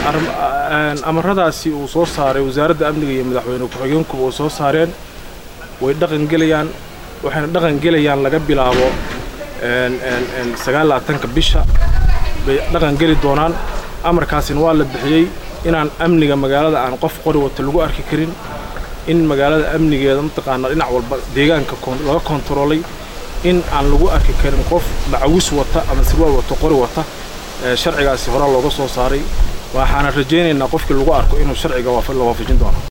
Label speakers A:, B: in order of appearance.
A: amaradaasi uu soo saaray wasaaradda amniga iyo madaxweyne ku-xigeenkuba uu soo saareen way dhaqangelayaan waxayna dhaqangelayaan laga bilaabo sagaalaatanka bisha bay dhaqangeli doonaan amarkaasina waa la bixiyey inaan amniga magaalada aan qof qori wata lagu arki karin in magaalada amnigeeda mataqaanaa dhinac walba deegaanka laga kontaroolay in aan lagu arki karin qof macawis wata ama sirwaal wata qori wata sharcigaasi horaa looga soo saaray waxaana rajaynaynaa qofkii lagu arko inuu sharciga la waafajin doono